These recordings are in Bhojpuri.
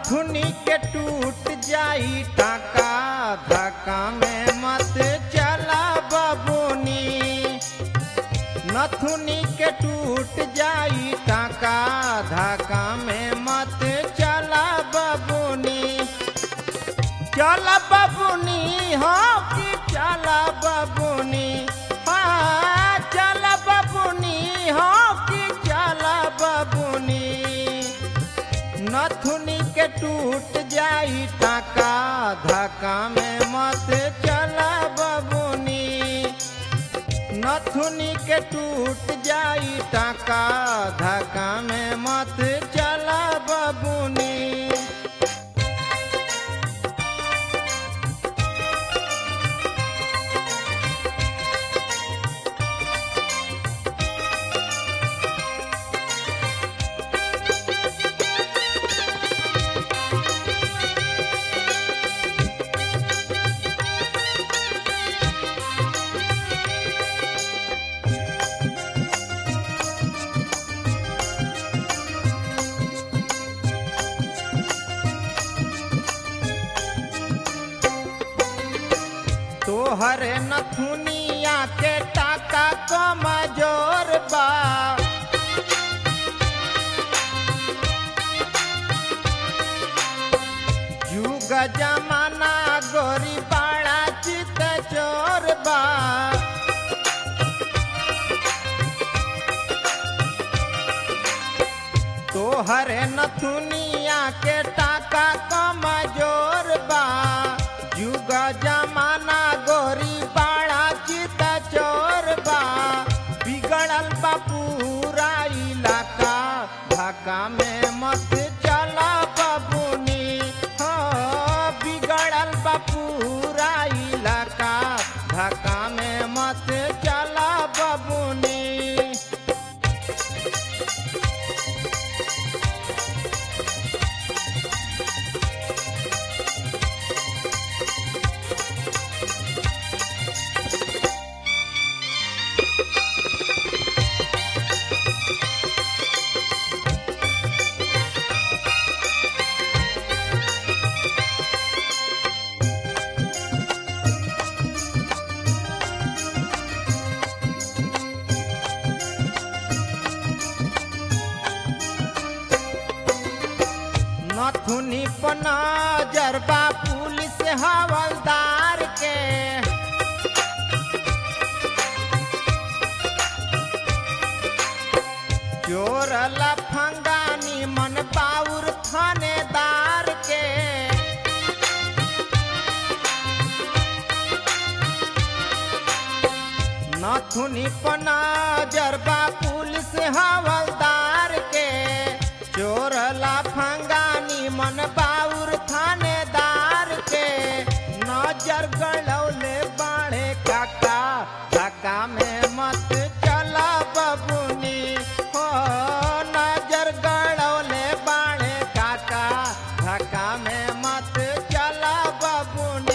नथुनी के टूट जाई टाका धक्का में मत चला बबुनी नथुनी के टूट जाई टाका धक्का में मत चला बबुनी चल बबुनी हो कि चल बबुनी हाँ चल बबुनी हो कि चल बबुनी नथुनी के टूट जाई टाका धक्का में मत चला बबुनी नथुनी के टूट जाई टाका धक्का में मत चला बबुनी तोहर नथुनिया के टाका कमजोर बा युग जमाना गोरी बाड़ा चित चोर बा तोहर नथुनिया के टाका कमजोर बा युग जमाना गोरी बाड़ा चित चोर बा बिगड़ल बा पूरा इलाका धक्का में मत चला बबुनी हो बिगड़ल बा पूरा इलाका धक्का में मत चला बबुनी नथुनी पना जरबा पुलिस हवलदार के चोर लफंगानी मन बाउर थानेदार के नथुनी पना जरबा पुलिस हवलदार के चोर लाफंगानी मन बाउर थानेदार के नजर गड़ौले बाढ़े काका धक्का में मत चला बबुनी हो नजर गड़ौले बाढ़े काका धक्का में मत चला बबुनी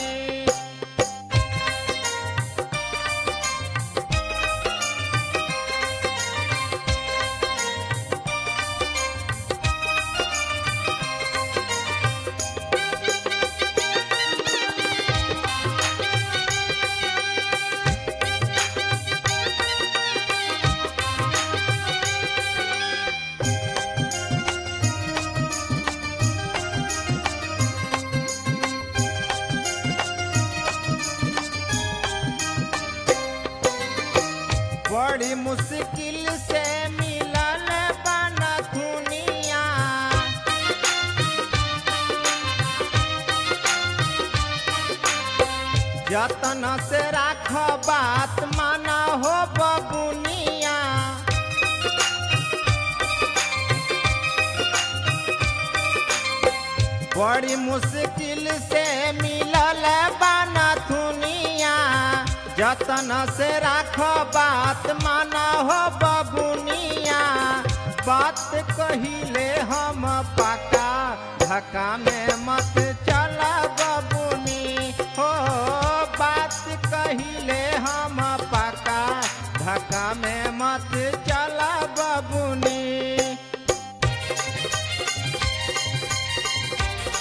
बड़ी मुश्किल से मिलल बन दुनिया जतन से राख बात माना हो बबुनिया बड़ी मुश्किल से मिलल बन दुनिया जतन से राख बात माना हो बबुनिया बात कहिले हम पाका धक्का में मत चला बबुनी हो बात कहिले हम पाका धक्का में मत चला बबुनी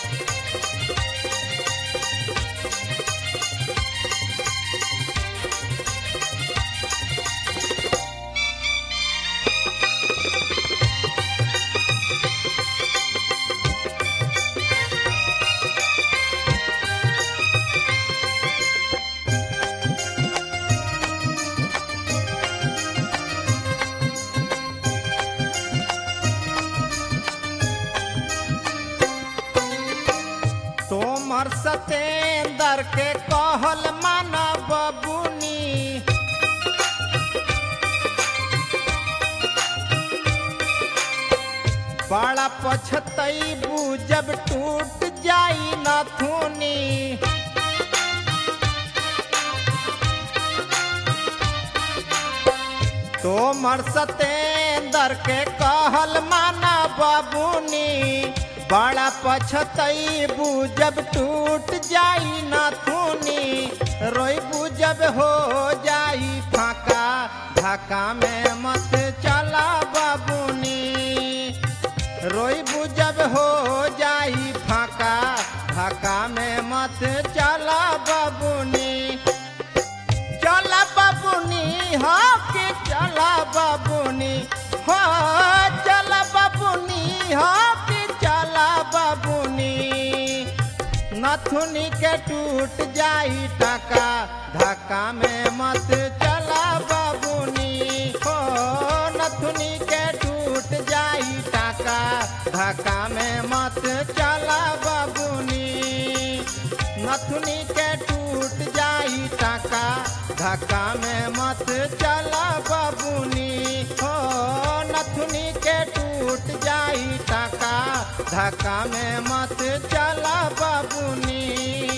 तोमर सतेंदर के कहल माना बबुनी बड़ा पछतैबू जब टूट जाई नथुनी तोमर सतेंदर के कहल माना बाबूनी बड़ा पछतैबू जब टूट जाई नथुनी रोइबू जब हो जाई फाका ढाका में मत चला बाबूनी रोइबू जब हो जाई फाका ढाका में मत चला बाबूनी चला बाबूनी हो के चला बाबूनी हो चला बाबूनी हो के चला बाबूनी नथुनी के टूट जाई टाका ढाका में मत चला बाबूनी हो नथुनी के टूट जाई टाका ढाका में मत चला बाबूनी नथुनी के टूट जाई टाका धक्का में मत चला बाबूनी हो नथुनी के टूट जाई टाका धक्का में मत चला बाबूनी